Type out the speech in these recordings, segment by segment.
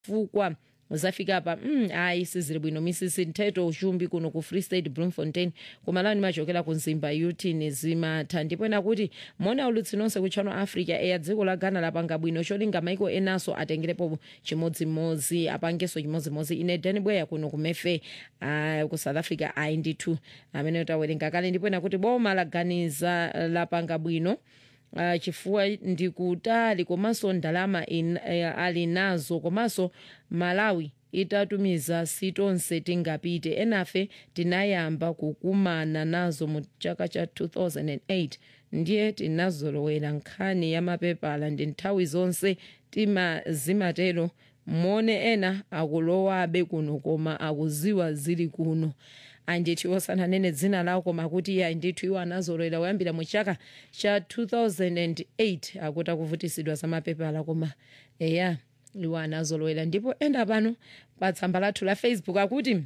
chifukwa zafika apa mm, ayi sizili bwino misisi nthetho ushumbi kuno ku free state bloemfontein kumalawi nimachokera ku nzimba yutini zimatha ndipo ena kuti mona ulutsi nonse ku channel africa eya dziko la ghana lapanga bwino cholinga maiko enaso atengerepo chimodzimodzi apangenso chimodzimodzi ine dani bweya kuno kumefe uh, ku south africa ayi ndithu amene tawerenga kale ndipo ena kuti boma laganiza lapanga bwino uh, chifukwa ndikutali komanso ndalama in, uh, ali nazo komanso malawi itatumiza sitonse tingapite enafe tinayamba kukumana nazo mu chaka cha 2008 ndiye tinazolowera nkhani ya mapepala ndi nthawi zonse tima zimatero mone ena akulowabe kuno koma akuziwa zili kuno andithu osananene dzina lawo koma kuti iye andithu iwo anazolowera kuyambira mu chaka cha 2008 akuti akuvutisidwa za mapepala koma eya iwo anazolowera ndipo enda pano pa tsamba lathu la facebook akuti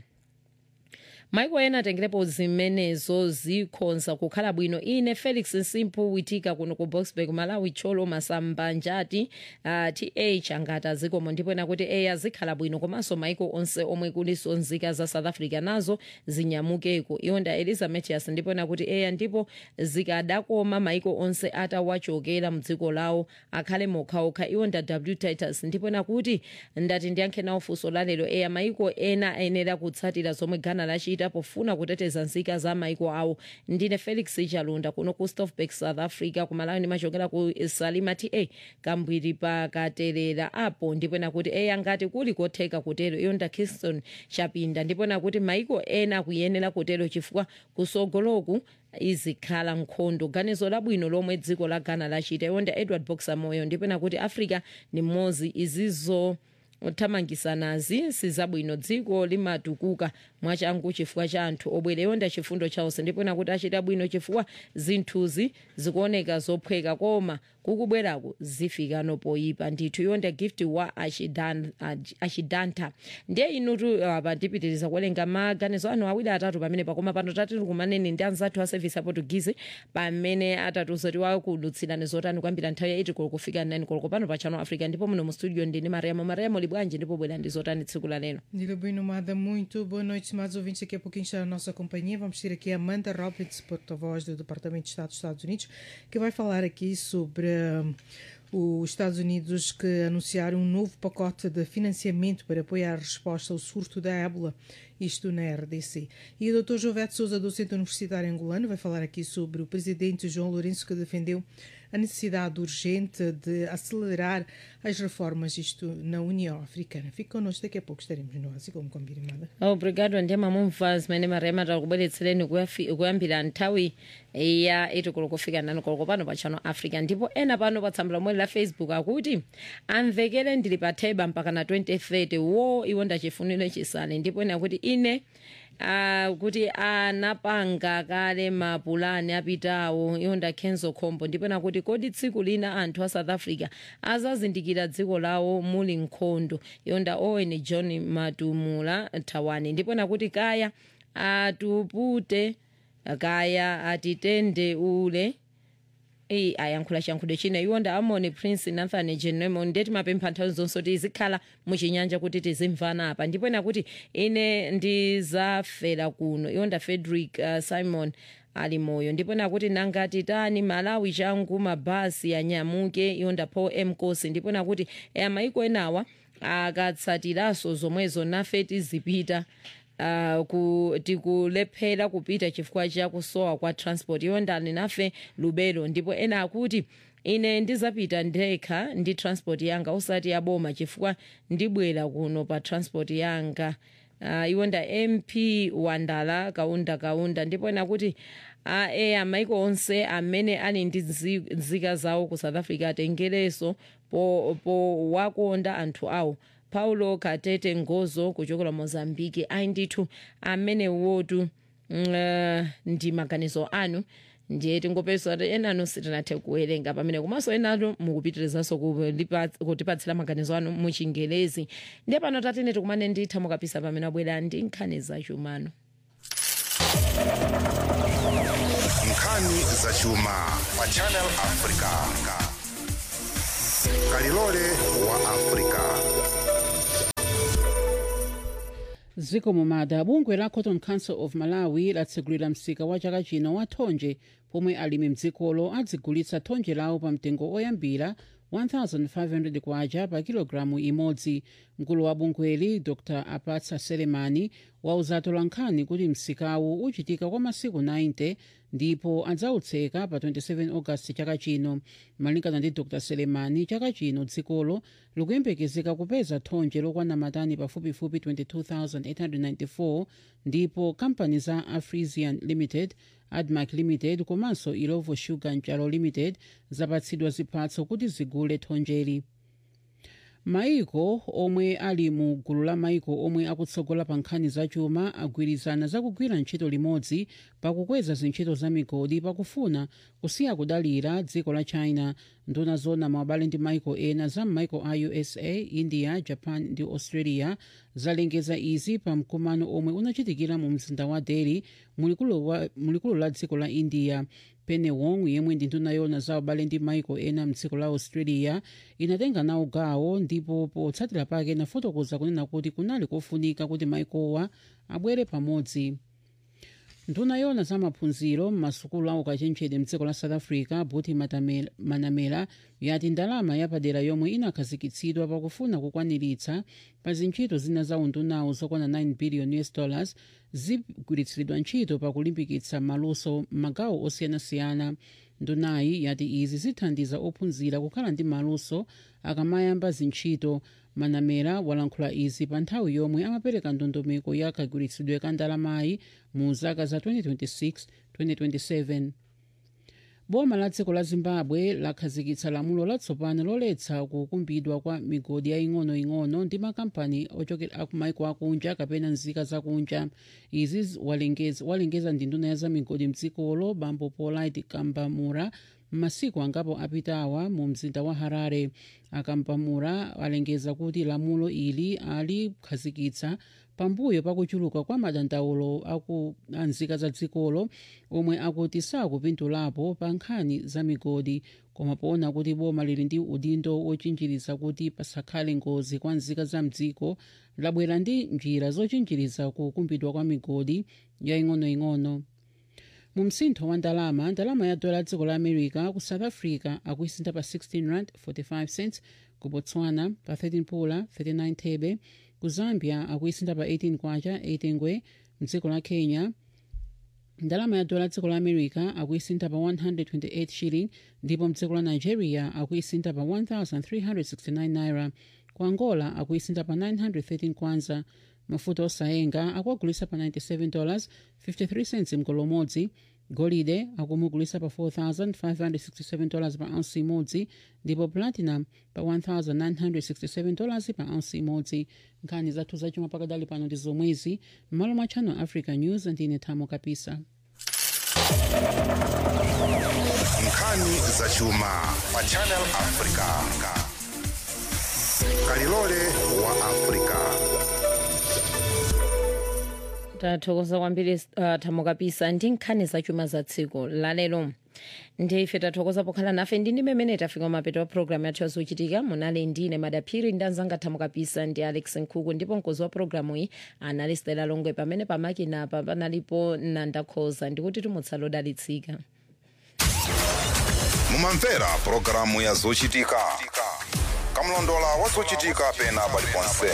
maiko ena atengerepo zimenezo zikhonza kukhala bwino ine felix nsimpu witika kuno ku boxburg malawi cholo masamba njati uh, th angati azikomo ndipo ena kuti eya zikhala bwino komanso maiko onse omwe kuliso nzika za south africa nazo zinyamukeko iwonda elizabeth ndipo ena kuti eya ndipo zikadakoma maiko onse atawachokera mdziko lawo akhale mokhaokha iwonda w titus ndipo ena kuti ndati ndiyankhe nawo funso lalero eya maiko ena ayenera kutsatira zomwe ghana lachita pofuna kuteteza nzika za maiko awo ndine felix chalunda kuno ku stofbak south africa kumalawi ndimachokera ku salima ta kambwiri pakaterera apo ndipo nakuti eya ngati kuli kotheka kutero iyo nda kingston chapinda ndipo nakuti maiko ena akuyenera kutero chifukwa kusogoloku izikhala nkhondo ganizo labwino lomwe dziko la ghana lachita iwonda edward boxer moyo ndipo nakuti africa ni mmodzi izizo thamangisanazi sizabwino dziko limatukuka mwachangu chifukwa cha anthu obwera yonda chifundo chawonse ndipo nakuti achita bwino chifukwa zinthuzi zikuoneka zophweka koma kukubwerako zifikano poyipa ndithu yonda gift wa achidan, ach- achidanta ndiye inutu apa ndipitiriza kuwerenga maganizo anu awiri atatu pamene pakoma pano tatiri kumaneni ndi anzathu a service aportugizi pamene atatuzo tiwakulutsirani zotani kwambira nthawi ya 8 koloko kufika 9 koloko pano pa channel africa ndipo muno mu studio ndine mariamo mariamo libwanji ndipo bwera ndi zotani tsiku la lero Diga bem nomada, muito boa noite, estimados ouvintes. Daqui a pouquinho está a nossa companhia. Vamos ter aqui a Amanda Roberts, porta-voz do Departamento de Estado dos Estados Unidos, que vai falar aqui sobre hum, os Estados Unidos que anunciaram um novo pacote de financiamento para apoiar a resposta ao surto da ébola, isto na RDC. E o Dr. Jovete Souza, docente universitário angolano, vai falar aqui sobre o presidente João Lourenço, que defendeu a necessidade urgente de acelerar as reformas, isto na União Africana. Fique connosco, daqui a pouco estaremos no Ásia, como combinado. obrigado ndema mumva zimene mariamo takubweretsereni kuyafi- kuyambira nthawi ya 8 koloko kufika 9 koloko pano pa channel africa ndipo ena pano pa tsamba lomwe la facebook akuti amvekere ndili pa theba mpaka na 2030 wo iwo ndachifuniro chisale ndipo ena kuti ine Uh, kuti anapanga kale mapulani apitawo iwo ndakhenzo khombo ndipo nakuti kodi tsiku lina anthu a south africa azazindikira dziko lawo muli nkhondo iwo nda owen john matumula thawani ndipo nakuti kaya atupute kaya atitende ule eyi ayankhula chiyankhulo china iwonda amoni prince nathan genemon ndeti mapempha nthawi zonse kuti izikhala muchinyanja kuti tizimvana apa ndipo ena kuti ine ndizafera kuno iwonda frederick uh, simon ali moyo ndipo nakuti nangati tani malawi changu mabhasi anyamuke iwonda paul m kosi ndipo nakuti eya maiko enawa akatsatiranso zomwezo nafe tizipita Uh, ku, tikulephera kupita chifukwa cha kusowa kwa transport iwo ndani nafe lubero ndipo ena akuti ine ndizapita ndekha ndi transport yanga usati yaboma chifukwa ndibwera kuno pa transport yanga uh, iwo nda mp wandala kaunda kaunda ndipo ena kuti uh, eya maiko onse amene ali ndi nzi- nzika zawo ku south africa atengereso po, po wakonda anthu awo paulo katete ngozo kuchokera mozambiki ayi ndithu amene wotu uh, ndi maganizo anu ndiye tingopeza kuti enanu sitinathe kuwerenga pamene komanso enanu mukupitirizanso kulipa- kutipatsira maganizo anu muchingelezi ndiye pano tatene tikumane nditha mukapisa pamene abwera ndi nkhani zachumano nkhani zachuma pa channel africa kalilole wa africa ziko mumada bungwe la cotton council of malawi latsegulira msika wa chaka chino wa thonje pomwe alimi mdzikolo adzigulitsa thonje lawo pa mtengo oyambira 1500 kwacha pa kilogalamu imodzi mkulu wa bungweli dr apatsa selemani wauza atolankhani kuti msikawu uchitika kwa masiku 90 ndipo adzautseka pa 27 augasti chaka chino malingana ndi dr selemani chaka chino dzikolo likuyembekezeka kupeza thonje lokwana matani pafupifupi 22894 ndipo kampani za afrisian limited admac limited komanso ilovo sugar mchalo limited zapatsidwa ziphatso kuti zigule thonjeli maiko omwe ali mu gulu la maiko omwe akutsogola pa nkhani zachuma agwirizana zakugwira ntchito limodzi pakukweza zintchito za migodi pakufuna kusiya kudalira dziko la china nduna zona mawabale ndi maiko ena za m'maiko a usa india japan ndi australia zalengeza izi pa mkumano omwe unachitikira mu mzinda wa delhi mulikulu la dziko la india penny wong yemwe ndi nduna yona za ubale ndi maiko ena mdziko la australia inatenga nawo gawo ndipo potsatira pake inafotokoza kunena kuti kunali kofunika kuti maikowa abwere pamodzi nduna yona za maphunziro m'masukulu a ukachenjede mdziko la south africa buti Matamela- manamela yati ndalama yapadera yomwe inakhazikitsidwa pakufuna kukwaniritsa pa zintchito zina za undunawo zokwana 9 billion us dollars zigwiritsidwa ntchito pakulimbikitsa maluso m'magawo osiyanasiyana ndunayi yati izi zithandiza ophunzira kukhala ndi maluso akamayamba zintchito manamera walankhula izi pa nthawi yomwe amapereka ndondomeko ya kagwiritsidwe ka ndalamayi mu zaka za 2026 2027 boma la dziko la zimbabwe lakhazikitsa lamulo latsopano loletsa kukumbidwa kwa migodi yaying'onoying'ono ndi makampani ochokera akumaiko akunja kapena nzika zakunja izi z- walengeza, walengeza ndi nduna ya za migodi mdzikolo bambo polite kambamura m'masiku angapo apitawa mu mzinda wa harare akambamura alengeza kuti lamulo ili alikhazikitsa pambuyo pakuchuluka kwa madandaulo aku anzika za dzikolo omwe akuti sakupindulapo pa nkhani za migodi koma poona kuti boma lili ndi udindo wochinjiriza kuti pasakhale ngozi kwa nzika za mdziko labwera ndi njira zochinjiriza kukumbidwa kwa migodi yaying'onoying'ono mu msintho wa ndalama ndalama ya dola dziko la america ku south africa akuisintha pa 16 rand 45 cents ku botswana pa 13 pula 39 thebe ku zambia akuisintha pa 18 kwacha 18 ngwe mdziko la kenya ndalama ya dola dziko la america akuisintha pa 128 shilling ndipo mdziko la nigeria akuisintha pa 1369 naira ku angola akuisintha pa 913 kwanza mafuta osayenga akuagulisa pa 97 dollars 53 cents mgolo umodzi golide akumugulisa pa 4567 dollars pa ounce imodzi ndipo platinum pa 1967 dollars pa ounce imodzi nkhani zathu zachuma pakadali pano ndi zomwezi m'malo mwa channel africa news ndine thamo kapisa nkhani zachuma pa channel africa kalilole wa africa tathokoza kwambiri uh, thamo kapisa ndi nkhani zachuma za tsiku lalero ndife tathokoza pokhala nafe ndi ndi mmene tafika mapeto wa programu yathu yazochitika munali ndine madaphiri ndi anzanga thamo kapisa ndi alex nkhuku ndipo mkozi wa programu iyi anali stela longwe pamene pamakinapa panalipo nandakhoza ndikuti timutsala odalitsika mumamvera pulogalamu ya zochitika kamlondola wa zochitika pena paliponse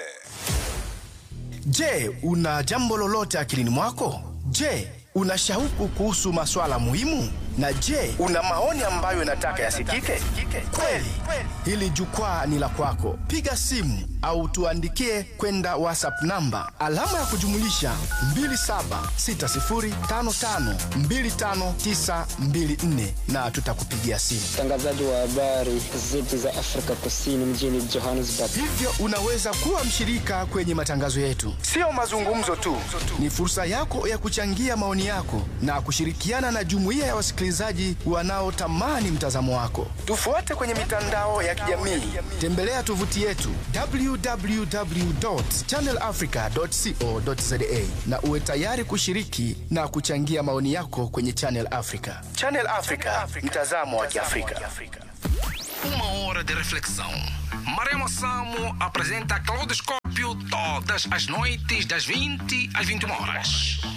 Je, una jambo lolote akilini mwako? Je, una shauku kuhusu maswala muhimu? Na je, una maoni ambayo unataka yasikike? Kweli, hili jukwaa ni la kwako. Piga simu au tuandikie kwenda WhatsApp namba alama ya kujumulisha 2760552594 na tutakupigia simu. mtangazaji wa habari zetu za Afrika Kusini mjini Johannesburg. Hivyo unaweza kuwa mshirika kwenye matangazo yetu. Sio mazungumzo tu, ni fursa yako ya kuchangia maoni yako na kushirikiana na jumuiya ya wasikilizaji wanaotamani mtazamo wako. Tufuate kwenye mitandao ya kijamii, tembelea tovuti yetu www.channelafrica.co.za na uwe tayari kushiriki na kuchangia maoni yako kwenye Channel Africa. Channel Africa, mtazamo wa Kiafrika. Uma hora de reflexão. Maremo Samo apresenta Claudoscópio princípio, todas as noites, das 20 às 21 horas.